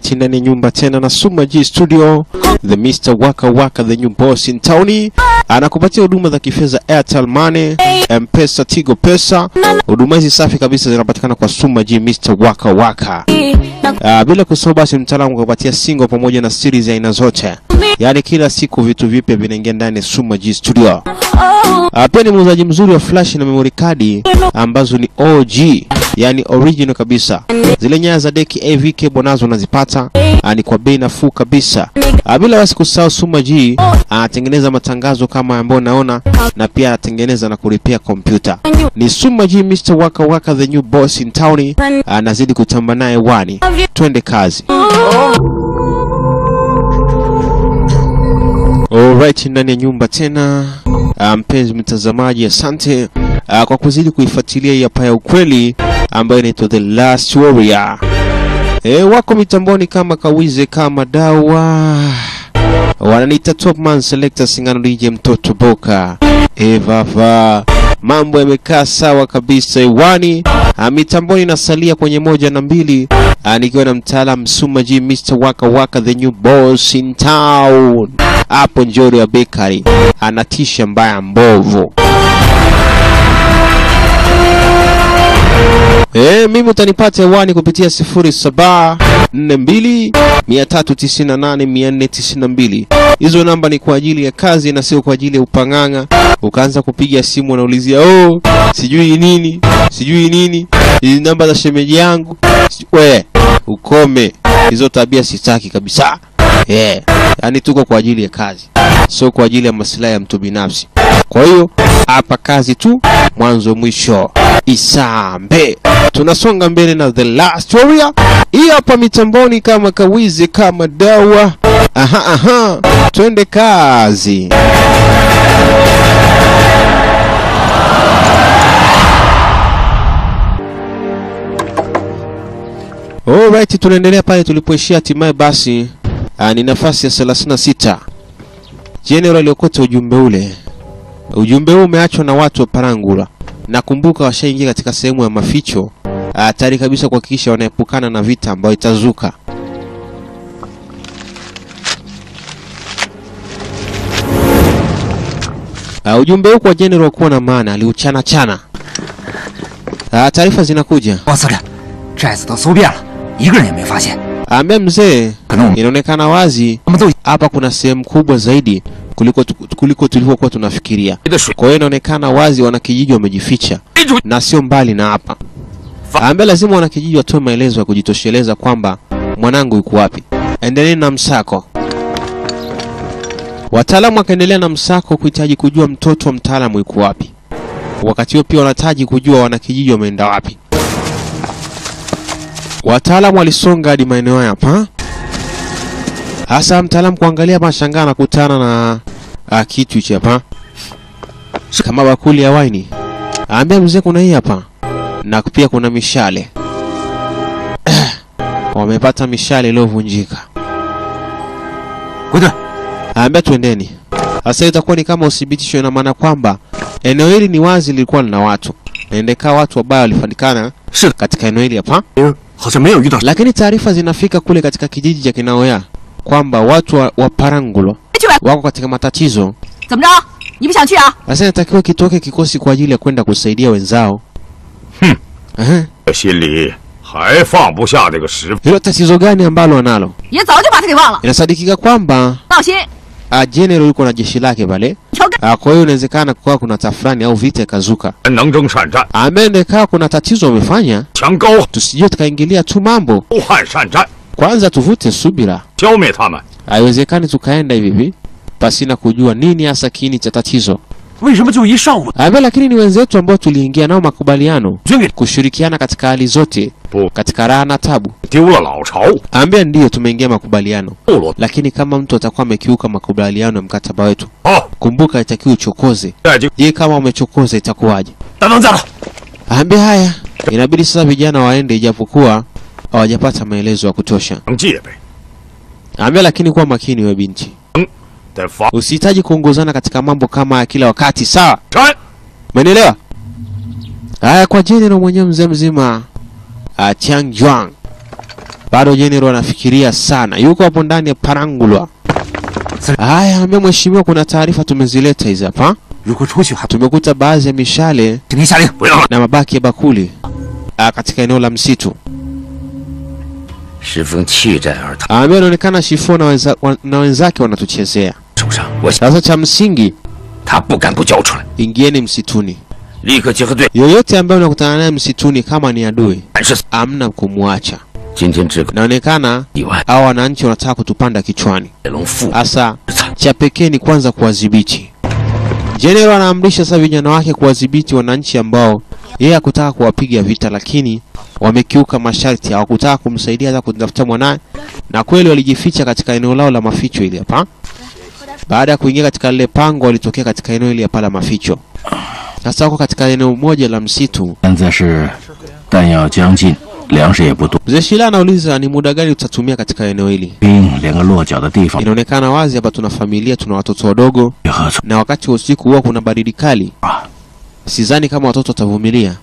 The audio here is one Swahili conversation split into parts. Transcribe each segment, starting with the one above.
Alright, ndani ya nyumba tena na Suma G Studio, the Mr. Waka Waka, the new boss in town, anakupatia huduma za kifedha Airtel Money, M-Pesa, Tigo Pesa. Huduma hizi safi kabisa zinapatikana kwa Suma G Mr. Waka Waka. Uh, bila kusahau basi mtaalamu kupatia single pamoja na series ya aina zote, yaani kila siku vitu vipya vinaingia ndani ya Suma G Studio. Uh, pia ni muuzaji mzuri wa flash na memory card ambazo ni OG, yani original kabisa. Zile nyaya za deki AV cable nazo unazipata uh, ni kwa bei nafuu kabisa. Uh, bila basi kusahau Suma G anatengeneza matangazo kama ambayo naona na pia anatengeneza na kulipia kompyuta. Ni Suma G Mr. Waka Waka the new boss in town. Anazidi kutamba naye wani. Twende kazi. Alright, ndani ya nyumba tena. Ah, Mpenzi mtazamaji, asante ah, kwa kuzidi kuifuatilia hii hapa ya ukweli ambayo inaitwa The Last Warrior. E, wako mitamboni kama kawize kama dawa wananiita top man selector singano DJ mtoto boka evava mambo yamekaa sawa kabisa iwani mitamboni nasalia kwenye moja na mbili ah, nikiwa na mtaalam Suma G Mr. Waka Waka the new boss in town hapo Njoro ya Bakery anatisha mbaya mbovu Eh, mimi utanipata hewani kupitia 0742 398 492. Hizo namba ni kwa ajili ya kazi na sio kwa ajili ya upang'ang'a. Ukaanza kupiga simu unaulizia, oh, sijui nini, sijui nini, hizi namba za shemeji yangu. Siju- We, ukome hizo tabia, sitaki kabisa. Yeah, yani tuko kwa ajili ya kazi, sio kwa ajili ya maslahi ya mtu binafsi. Kwa hiyo hapa kazi tu, mwanzo mwisho. Isambe, tunasonga mbele na the last warrior. Hii hapa mitamboni kama kawizi kama dawa. Aha, aha, twende kazi. Alright, tunaendelea pale tulipoishia. Hatimaye basi, ah, ni nafasi ya 36. General aliokota ujumbe ule. Ujumbe huu umeachwa na watu wa Parangula. Nakumbuka washaingia katika sehemu ya maficho ah, tayari kabisa kuhakikisha wanaepukana na vita ambayo itazuka. Uh, ujumbe huu kwa General kuwa na maana aliuchana chana. Uh, taarifa zinakuja. 王司令，寨子都搜遍了，一个人也没发现。 Ambia mzee, 可能我们 inaonekana wazi 我们都 hapa kuna sehemu kubwa zaidi kuliko tu- kuliko tulivyokuwa tunafikiria. 的水 Kwa hiyo inaonekana wazi wanakijiji wamejificha 追出 na sio mbali na hapa. Ambia lazima wanakijiji watoe maelezo ya kujitosheleza kwamba mwanangu yuko wapi. Endeleni na msako. Wataalamu wakaendelea na msako kuhitaji kujua mtoto wa mtaalamu yuko wapi. Wakati huo pia wanahitaji kujua wanakijiji wameenda wapi. Wataalamu walisonga hadi maeneo haya hapa. Hasa mtaalamu kuangalia mashangaa anakutana na ah, kitu hichi hapa kama bakuli ya waini. Ambia mzee, kuna hii hapa na pia kuna mishale wamepata mishale iliyovunjika. 回队， Ambia twendeni. Sasa itakuwa ni kama uthibitisho, ina maana kwamba eneo hili ni wazi lilikuwa lina watu na indekaa watu wabaya walifanikana 是的， katika eneo hili hapa, 好像没有遇到。 lakini taarifa zinafika kule katika kijiji cha Kinaoya kwamba watu wa, wa Parangulo 去吧， wako katika matatizo. 怎么着？你不想去啊？ Sasa inatakiwa kitoke kikosi kwa ajili ya kwenda kusaidia wenzao. Hmm. Ehe. 心里还放不下这个师傅。 Hilo tatizo gani ambalo wanalo? 也早就把他给忘了。 Inasadikika kwamba 闹心， uh, General yuko na jeshi lake pale. 调干 Uh, kwa hiyo inawezekana kukawa kuna tafrani au vita ikazuka. 能征善战， Amende kaa kuna tatizo wamefanya, 强高 tusije tukaingilia tu mambo. 汉善战， Kwanza tuvute subira, 消灭他们。 haiwezekani tukaenda hivi hivi pasina kujua nini hasa kiini cha tatizo. 为什么就一上午 Ambe, lakini ni wenzetu ambao tuliingia nao makubaliano 捐给 kushirikiana katika hali zote, 不 katika raha na tabu. 丢了老巢， Ambia ndiyo tumeingia makubaliano, 部落 lakini kama mtu atakuwa amekiuka makubaliano ya mkataba wetu, 好， kumbuka itakiwa uchokoze. 再就 Je, kama umechokoza itakuwaje? 等等再了。 Ambia haya, inabidi sasa vijana waende, ijapokuwa hawajapata maelezo ya kutosha. 能戒备， Ambia lakini kuwa makini we binti, 得防 usihitaji kuongozana katika mambo kama ya kila wakati, sawa? 山。 Umenielewa? Haya, kwa General mwenyewe mzee mzima ah, Chiang Juang Bado General anafikiria sana, yuko hapo ndani ya Parangulwa. Haya, ambia mheshimiwa, kuna taarifa tumezileta hizi hapa. 如果出去还 Tumekuta baadhi ya mishale 请您下令， 不要 na mabaki ya bakuli ah, katika eneo la msitu. 石峰弃寨而逃 Ambia inaonekana Shifo na, wenza, wa- na wenzake wanatuchezea. 手上，我想 Sasa cha msingi, 他不敢不交出来， ingieni msituni. 立刻结合队 Yoyote ambaye unakutana naye msituni, kama ni adui, 反是死。 amna kumwacha. 今天只可 Inaonekana 意外， hao wananchi wanataka kutupanda kichwani. 野龙父 Hasa 惨， cha pekee ni kwanza kuwadhibiti. General anaamrisha sasa vijana wake kuwadhibiti wananchi ambao yeye hakutaka kuwapiga vita, lakini wamekiuka masharti, hawakutaka kumsaidia hata kumtafuta mwanaye, na kweli walijificha katika eneo lao la maficho ili hapa. Baada ya kuingia katika lile pango, walitokea katika eneo hili hapa la maficho. Sasa wako katika eneo moja la msitu. 现在是弹药将尽，粮食也不多， Mzee Shila anauliza ni muda gani tutatumia katika eneo hili. 兵连个落脚的地方 Inaonekana wazi hapa tuna familia, tuna watoto wadogo, 也何存 na wakati wa usiku huwa kuna baridi kali. 啊？ Sidhani kama watoto watavumilia,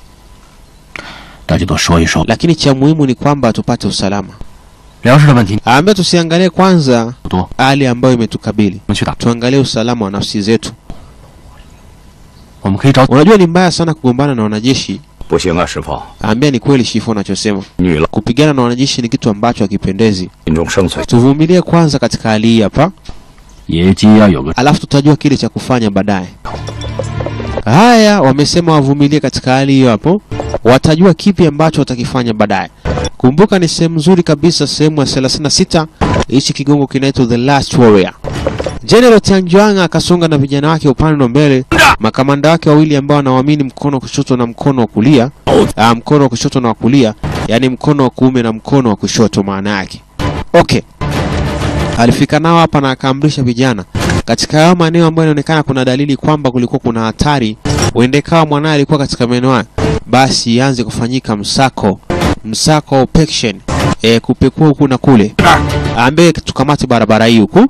大家都说一说。 lakini cha muhimu ni kwamba tupate usalama. 粮食的问题 Ambaye tusiangalie kwanza 不多， hali ambayo imetukabili, 我们去打， tuangalie usalama wa nafsi zetu. 我们可以找 Unajua ni mbaya sana kugombana na wanajeshi. 不行啊，师傅， Ambia ni kweli Shifo anachosema, 女老 kupigana na wanajeshi ni kitu ambacho hakipendezi. 心中生存， Tuvumilie kwanza katika hali hii hapa, 野鸡要有个 alafu tutajua kile cha kufanya baadaye. Haya, wamesema wavumilie katika hali hiyo hapo, watajua kipi ambacho watakifanya baadaye. Kumbuka ni sehemu nzuri kabisa, sehemu ya 36. Hichi kigongo kinaitwa The Last Warrior. General Tianjuang akasonga na vijana wake upande wa mbele, makamanda wake wawili ambao wanaamini mkono wa kushoto na mkono wa kulia, ah, mkono wa kushoto na wa kulia, yani mkono wa kuume na mkono wa kushoto maana yake. Okay. Alifika nao hapa na akaamrisha vijana katika hayo maeneo ambayo inaonekana kuna dalili kwamba kulikuwa kuna hatari, uende kawa mwanaye alikuwa katika maeneo haya, basi ianze kufanyika msako, msako wa operation e, kupekua huku na kule, ambaye tukamate barabara hii huku.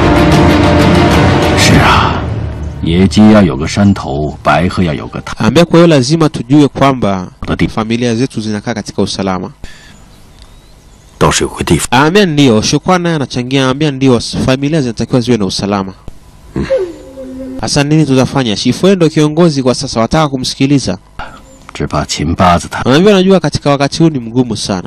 是啊，野鸡要有个山头，白鹤要有个头 ambaye kwa hiyo lazima tujue kwamba 的地方。 familia zetu zinakaa katika usalama. 倒是有个地方， Ambia ndio, shukrani naye anachangia, ambia ndio, familia zinatakiwa ziwe na usalama. Sasa nini tutafanya? Shifwe ndo kiongozi kwa sasa, wataka kumsikiliza. 只怕秦八子他 Unajua, najua katika wakati huu ni mgumu sana.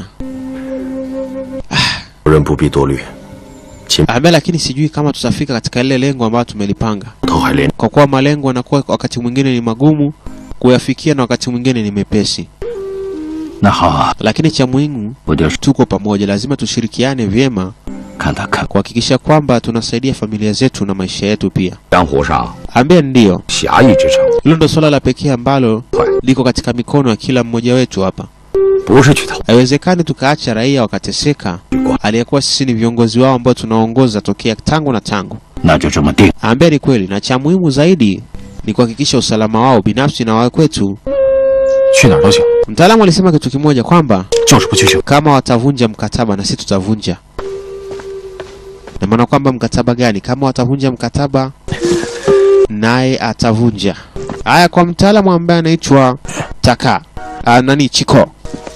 夫人不必多虑， Ambia lakini sijui kama tutafika katika lile lengo ambalo tumelipanga, 头还连 kwa kuwa malengo yanakuwa wakati mwingine ni magumu kuyafikia na wakati mwingine ni mepesi, 那好啊， lakini cha muhimu 我就是 tuko pamoja, lazima tushirikiane vyema 看他看 kuhakikisha kwamba tunasaidia familia zetu na maisha yetu pia. 江湖上 Ambia ndio, 侠义之城， hilo ndo swala la pekee ambalo liko katika mikono ya kila mmoja wetu hapa. 不是去讨 Haiwezekani tukaacha raia wakateseka, aliyekuwa sisi ni viongozi wao ambao tunaongoza tokea tangu na tangu. 那就这么定。 Ambia ni kweli, na cha muhimu zaidi ni kuhakikisha usalama wao binafsi na wa kwetu. 去哪儿都行， Mtaalamu alisema kitu kimoja kwamba 就是不去行。 kama watavunja mkataba na sisi tutavunja. Na maana kwamba mkataba gani? Kama watavunja mkataba naye atavunja. Haya, kwa mtaalamu ambaye anaitwa Taka ah, nani Chiko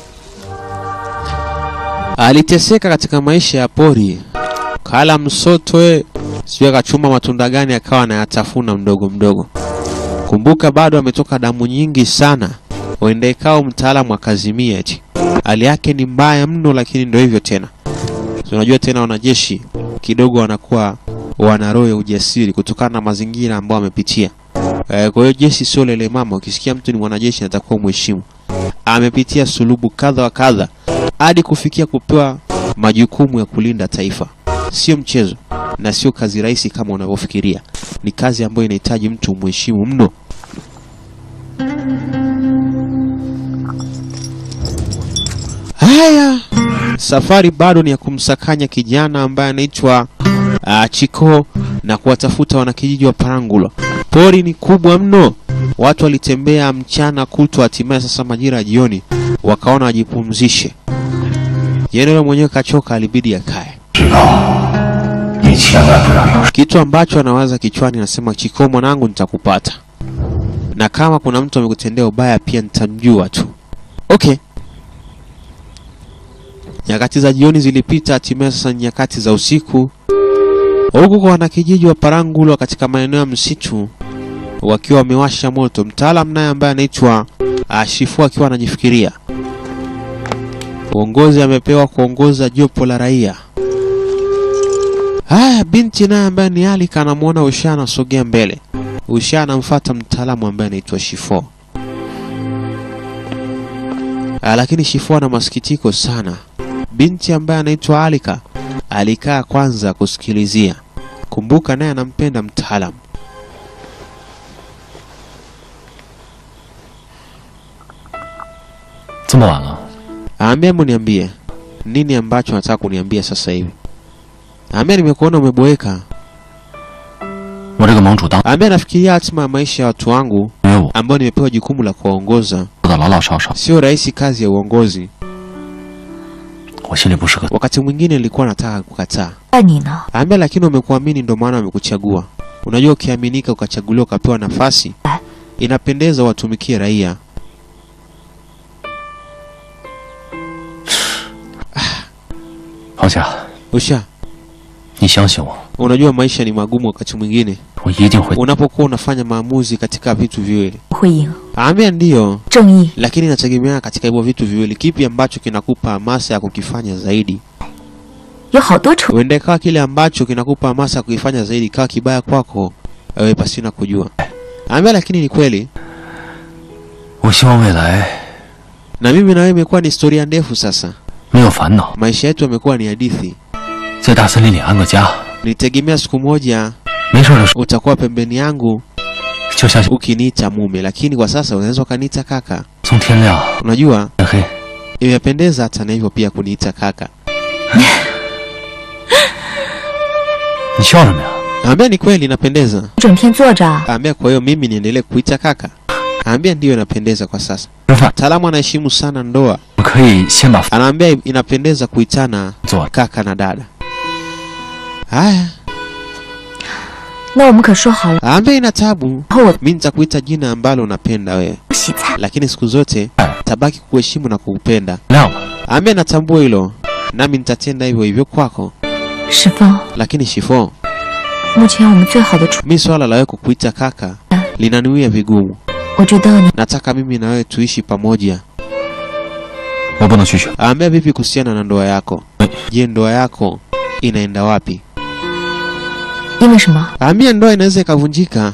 aliteseka katika maisha ya pori, kala msotwe, sijui akachuma matunda gani akawa anayatafuna mdogo mdogo. Kumbuka bado ametoka damu nyingi sana, uende ikao mtaalamu akazimia eti hali yake ni mbaya mno, lakini ndio hivyo tena. So, unajua tena wanajeshi kidogo wanakuwa wana roho ya ujasiri kutokana na mazingira ambayo wamepitia. Eh, kwa hiyo jeshi sio lele mama. Ukisikia mtu ni mwanajeshi natakuwa mheshimu. Amepitia sulubu kadha wa kadha hadi kufikia kupewa majukumu ya kulinda taifa. Sio mchezo na sio kazi rahisi kama unavyofikiria. Ni kazi ambayo inahitaji mtu mheshimu mno. Haya, safari bado ni ya kumsakanya kijana ambaye anaitwa uh, Chiko na kuwatafuta wanakijiji wa Parangula. Pori ni kubwa mno, watu walitembea mchana kutwa, hatimaye sasa majira ya jioni wakaona wajipumzishe. Jenerali mwenyewe kachoka, alibidi akae. 你千万不要有 Kitu ambacho anawaza kichwani, anasema Chiko, mwanangu, nitakupata na kama kuna mtu amekutendea ubaya pia nitamjua tu. Okay. Nyakati za jioni zilipita, hatimaye sasa ni nyakati za usiku, huku kwa wanakijiji wa Parangulwa katika maeneo ya msitu wakiwa wamewasha moto. Mtaalam naye ambaye anaitwa ah, Shifu akiwa anajifikiria uongozi amepewa kuongoza jopo la raia. Haya, binti naye ambaye ni Alika anamwona Usha anasogea mbele. Usha anamfuata mtaalamu ambaye anaitwa Shifo. Ah, lakini Shifo ana masikitiko sana. Binti ambaye anaitwa Alika alikaa kwanza kusikilizia. Kumbuka naye anampenda mtaalamu. 这么晚了， Aambia hebu niambie nini ambacho nataka kuniambia sasa hivi. Aambia nimekuona umeboeka. 我这个盟主当 Aambia nafikiria hatima ya maisha ya watu wangu 因为我 ambao nimepewa jukumu la kuwaongoza. 做的老老实实， Sio rahisi kazi ya uongozi. 我心里不是个。 Wakati mwingine nilikuwa nataka kukataa. 爱你呢？ Aambia lakini umekuamini ndio maana wamekuchagua. Unajua ukiaminika ukachaguliwa ukapewa nafasi inapendeza watumikie raia. 黄霞， Usha, 你相信我， unajua maisha ni magumu wakati mwingine 我一定会。 unapokuwa unafanya maamuzi katika vitu viwili. 会赢， Aambia ndiyo, 正义 lakini inategemea katika hivyo vitu viwili, kipi ambacho kinakupa hamasa ya kukifanya zaidi. 有好多仇。 Huenda ikawa kile ambacho kinakupa hamasa ya kukifanya zaidi kawa kibaya kwako wewe pasina kujua. Aambia lakini ni kweli, 我希望未来 na mimi na wewe imekuwa ni historia ndefu sasa. 没有烦恼， Maisha yetu yamekuwa ni hadithi. 在大森林里安个家， Nilitegemea siku moja 没事的时候 utakuwa pembeni yangu 就相信 ukiniita mume, lakini kwa sasa unaweza ukaniita kaka. 从天亮 Unajua 天黑， imependeza hata na hivyo pia kuniita kaka. 你笑什么呀？ Aambia ni kweli inapendeza. 整天坐着， Aambia kwa hiyo mimi niendelee kuita kaka. Aambia ndiyo inapendeza kwa sasa. 吃饭， Mtaalamu anaheshimu sana ndoa. 我可以先把饭 Anaambia inapendeza kuitana 做了。 kaka na dada. Haya, 那我们可说好了， aambia ina tabu. 以后我 Mimi nitakuita jina ambalo unapenda wewe, 不洗菜。 lakini siku zote tabaki kuheshimu na kukupenda. 亮了， Aambia natambua hilo, nami nitatenda hivyo hivyo kwako. 石峰， Lakini Shifo, 目前我们最好的处， mi swala la wewe kukuita kaka linaniwia vigumu. 我觉得你 Nataka mimi na wewe tuishi pamoja. 我不能拒绝。 Aambia vipi kuhusiana na ndoa yako? Je, ndoa yako inaenda wapi? 因为什么？ Aambia ndoa inaweza ikavunjika.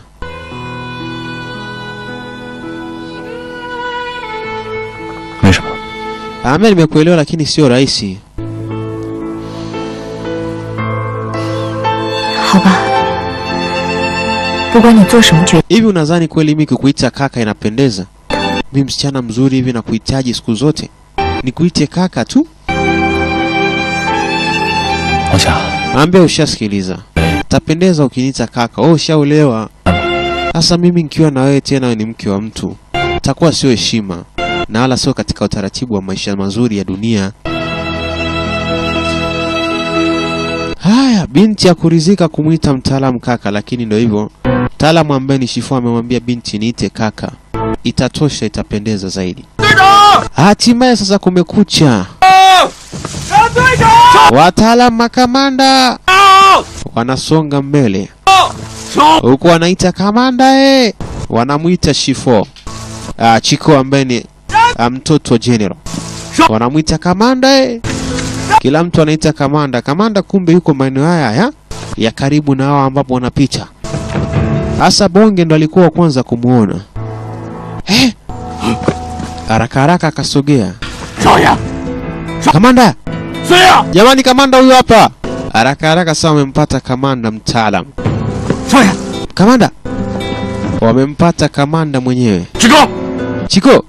为什么？ Aambia nimekuelewa, lakini sio rahisi. 好吧，不管你做什么决定， Hivi unadhani kweli mimi kukuita kaka inapendeza? Mi msichana mzuri hivi na kuhitaji siku zote nikuite kaka tu? 黄霞， Aambia ushasikiliza, tapendeza ukiniita kaka. Wewe ushaolewa. Sasa mimi nikiwa na wewe tena, wewe ni mke wa mtu, takuwa sio heshima na wala sio katika utaratibu wa maisha mazuri ya dunia. Haya, binti ya kurizika kumwita mtaalamu kaka, lakini ndo hivyo. Mtaalamu ambaye ni Shifo amemwambia binti niite kaka, itatosha, itapendeza zaidi. Hatimaye sasa kumekucha, wataalamu makamanda wanasonga mbele huku wanaita kamanda eh, wanamwita Shifo ah, Chiko ambaye ni ah, mtoto wa general, wanamwita kamanda eh. Kila mtu anaita kamanda kamanda, kumbe yuko maeneo haya ya, ya karibu na hao ambapo wanapita. Hasa Bonge ndo alikuwa wa kwanza kumuona eh, haraka haraka akasogea. 少爷， Kamanda, 司令， jamani, kamanda huyu hapa. Haraka haraka sasa wamempata kamanda mtaalam. 少爷， Kamanda, wamempata kamanda mwenyewe 志高， Chiko.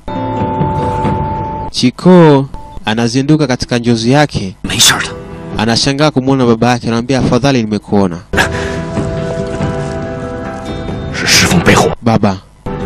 Chiko anazinduka katika njozi yake, 没事的。 anashangaa kumwona baba yake, anamwambia afadhali nimekuona 是石峰背后， baba.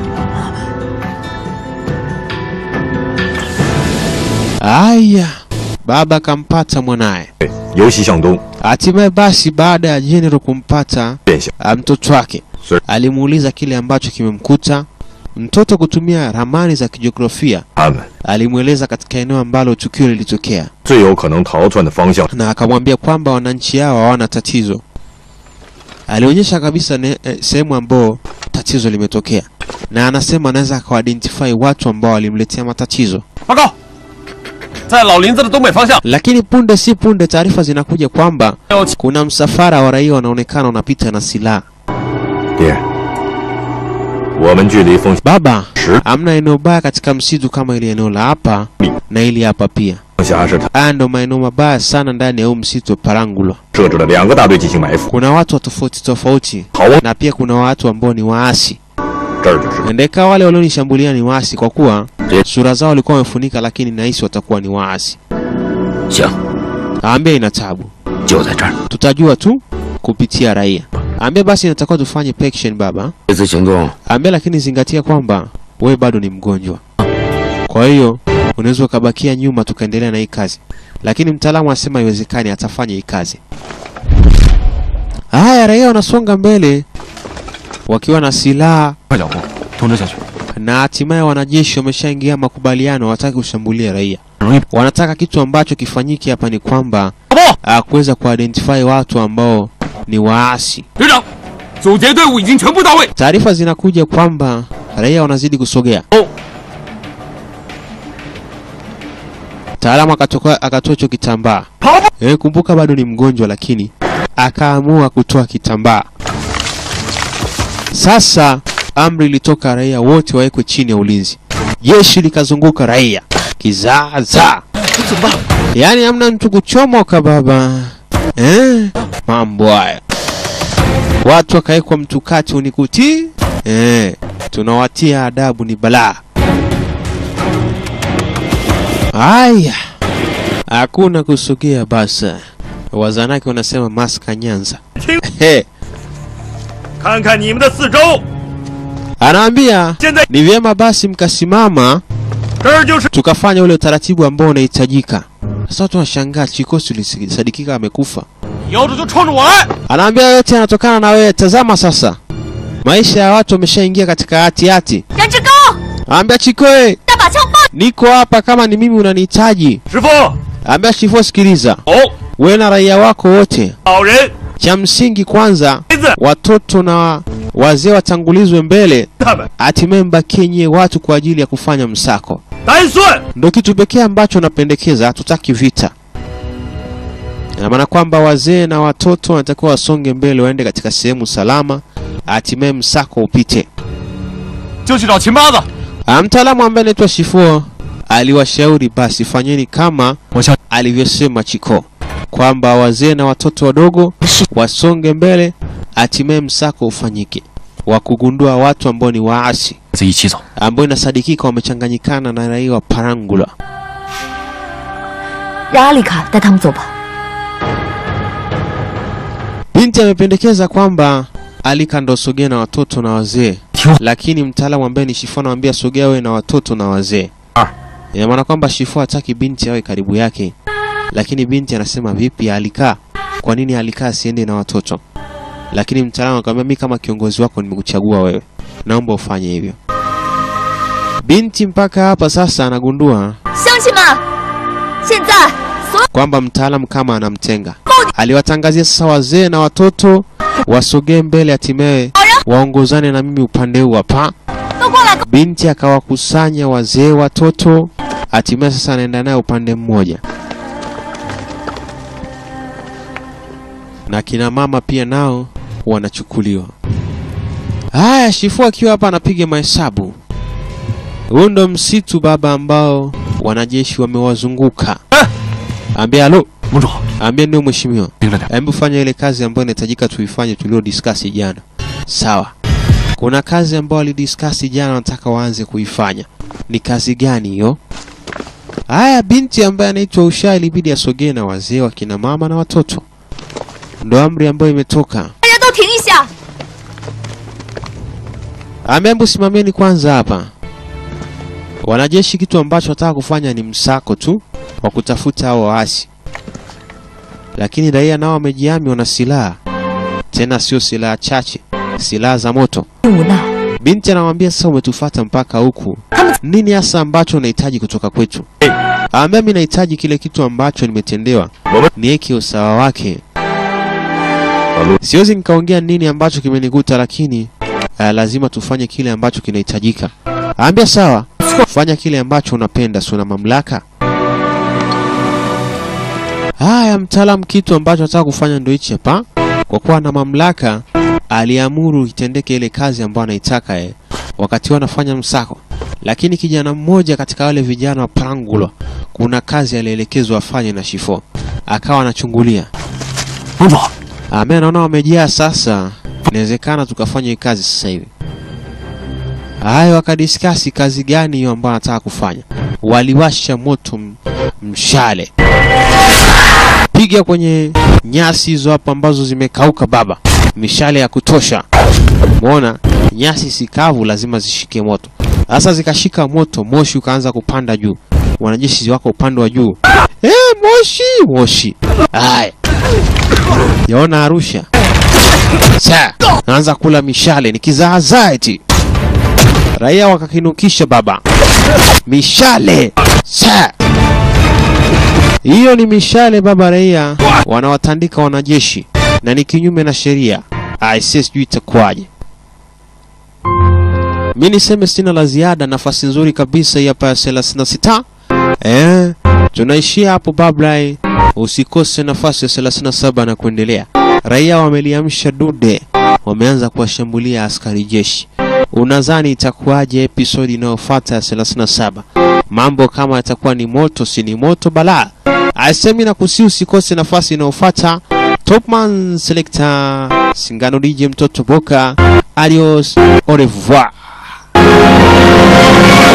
Aya, baba akampata mwanaye. 由西向东， Hatimaye basi, baada ya General kumpata 变向 ah, mtoto wake, Sir. alimuuliza kile ambacho kimemkuta mtoto. Kutumia ramani za kijiografia, 他们 alimweleza katika eneo ambalo tukio lilitokea. 最有可能逃窜的方向。 na akamwambia kwamba wananchi hao hawana tatizo. Alionyesha kabisa ne- eh, sehemu ambao tatizo limetokea, na anasema anaweza akawaidentify watu ambao walimletea matatizo. 报告，在老林子的东北方向 Lakini punde si punde taarifa zinakuja kwamba 有 kuna msafara wa raia wanaonekana unapita na silaha. 爹，我们距离风 Baba, 十 hamna eneo baya katika msitu kama ile eneo la hapa na ili hapa pia. 辖是他 Haya ndo maeneo mabaya sana ndani ya huu msitu wa Parangulwa. 设置了两个大队进行埋伏。 Kuna watu wa tofauti tofauti 好啊， na pia kuna watu ambao ni waasi. 这儿就是。 Ndeka wale walionishambulia ni waasi kwa kuwa Je- sura zao walikuwa wamefunika, lakini nahisi watakuwa ni waasi. 行， Aambia ina tabu, 就在这儿。 tutajua tu kupitia raia. Aambia basi inatakiwa tufanye pection baba. 这次行动 Aambia lakini zingatia kwamba wewe bado ni mgonjwa, kwa hiyo unaweza ukabakia nyuma tukaendelea na hii kazi, lakini mtaalamu asema haiwezekani, atafanya hii kazi. Haya, raia wanasonga mbele wakiwa na silaha 快脚步，通知下去。 na hatimaye wanajeshi wameshaingia makubaliano, hawataki kushambulia raia. 容易 Wanataka kitu ambacho kifanyike hapa ni kwamba 报， ah, kuweza kuidentify watu ambao ni waasi. 队长，阻截队伍已经全部到位。 Taarifa zinakuja kwamba raia wanazidi kusogea. Oh. Mtaalamu akatoka akatoa hicho kitambaa. 跑步， Eh, kumbuka bado ni mgonjwa, lakini akaamua kutoa kitambaa. Sasa amri ilitoka, raia wote wawekwe chini ya ulinzi. Jeshi likazunguka raia kizaazaa, yaani hamna mtu kuchomoka baba. Eh, mambo haya, watu wakawekwa mtukati unikuti. Eh, tunawatia adabu, ni balaa. Aya, hakuna kusogea basa. Wazanaki wanasema maska Nyanza. He, 看看你们的四周， anaambia 现在 ni vyema basi mkasimama 这儿就是 tukafanya ule utaratibu ambao unahitajika. Sasa watu wanashangaa, Chikosi ulisadikika amekufa. 摇着就冲着我来。 Anaambia yote yanatokana na wewe. Tazama sasa, maisha ya watu wameshaingia katika hati hati. 燃脂高， Anaambia Chikoe, 大把枪放。 niko hapa kama ni mimi unanihitaji. 师傅， Anaambia Shifo, sikiliza, 哦， wewe na raia wako wote, 老人， cha msingi kwanza 孩子， watoto na wazee watangulizwe mbele, 他们 hatimaye mbakie nyie watu kwa ajili ya kufanya msako. 单算 Ndio kitu pekee ambacho napendekeza, hatutaki vita. Ina maana kwamba wazee na watoto wanatakiwa wasonge mbele, waende katika sehemu salama, hatimaye msako upite. 就去找秦八子。 Ah, Mtaalamu ambaye anaitwa Shifuo aliwashauri basi fanyeni kama 我想 alivyosema Chiko kwamba wazee na watoto wadogo wasonge mbele, hatimaye msako ufanyike wa kugundua watu ambao ni waasi 子一起走。 ambao inasadikika wamechanganyikana na raia wa Parangula. 让阿丽卡带他们走吧。 Binti amependekeza kwamba Alika ndo sogea na watoto na wazee, Tio. lakini mtaalamu ambaye ni Shifo anamwambia sogea wewe na watoto na wazee. Ah. Ina maana kwamba Shifo hataki binti awe karibu yake, lakini binti anasema vipi, Alika, kwa nini Alika asiende na watoto? Lakini mtaalamu akamwambia mimi kama kiongozi wako nimekuchagua wewe, naomba ufanye hivyo. Binti mpaka hapa sasa anagundua 乡亲们，现在所有 kwamba mtaalamu kama anamtenga. Aliwatangazia sasa wazee na watoto wasogee mbele, hatimaye waongozane na mimi upande huu hapa. 都过来， Binti akawakusanya wazee, watoto, hatimaye sasa anaenda naye upande mmoja, na kina mama pia nao wanachukuliwa. Haya, Shifu akiwa hapa anapiga mahesabu. Huu ndo msitu baba ambao wanajeshi wamewazunguka. Ambia halo, 盟主， ambia ndio mheshimiwa. 盯着点。 Hebu fanya ile kazi ambayo inahitajika tuifanye tulio discuss jana. Sawa. Kuna kazi ambayo walidiscuss jana nataka waanze kuifanya. Ni kazi gani hiyo? Haya, binti ambaye anaitwa Usha ilibidi asogee na wazee, wakina mama na watoto. Ndo amri ambayo imetoka. 大家都停一下。 Ameambu simameni kwanza hapa. Wanajeshi kitu ambacho wataka kufanya ni msako tu wa kutafuta hao waasi, lakini raia nao wamejihami, wana silaha tena, sio silaha chache, silaha za moto. 无奈， Binti anamwambia sasa, umetufata mpaka huku, nini hasa ambacho unahitaji kutoka kwetu? Aambia mimi nahitaji kile kitu ambacho nimetendewa, niweke usawa wake. Siwezi nikaongea nini ambacho kimenikuta, lakini uh, lazima tufanye kile ambacho kinahitajika. Aambia sawa, fanya kile ambacho unapenda, si una mamlaka. Haya, mtaalamu, kitu ambacho anataka kufanya ndio hichi hapa. Kwa kuwa ana mamlaka, aliamuru itendeke ile kazi ambayo anaitaka yeye, wakati wanafanya msako. Lakini kijana mmoja katika wale vijana wa Prangulwa, kuna kazi alielekezwa afanye na Shifo, akawa anachungulia. 帮主， Ame naona wamejaa sasa, inawezekana tukafanya hii kazi sasa hivi. Hayo wakadiskasi kazi gani hiyo ambayo anataka kufanya. Waliwasha moto m- mshale, piga kwenye nyasi hizo hapo ambazo zimekauka baba, mishale ya kutosha. Umeona, nyasi sikavu lazima zishike moto. Sasa zikashika moto, moshi ukaanza kupanda juu. Wanajeshi wako upande wa juu, eh, moshi moshi. Haya, yaona Arusha sa naanza kula mishale nikizaazaa eti raia wakakinukisha baba mishale sa hiyo ni mishale baba raia wanawatandika wanajeshi na ni kinyume na sheria aise sijui itakuwaje mi niseme sina la ziada nafasi nzuri kabisa hii hapa ya 36 eh tunaishia hapo bablai usikose nafasi ya 37 na kuendelea raia wameliamsha dude wameanza kuwashambulia askari jeshi unadhani itakuwaje episodi inayofuata ya 37 mambo kama yatakuwa ni moto si ni moto balaa asemi na kusi usikose nafasi inayofuata topman selector singano dj mtoto boka adios au revoir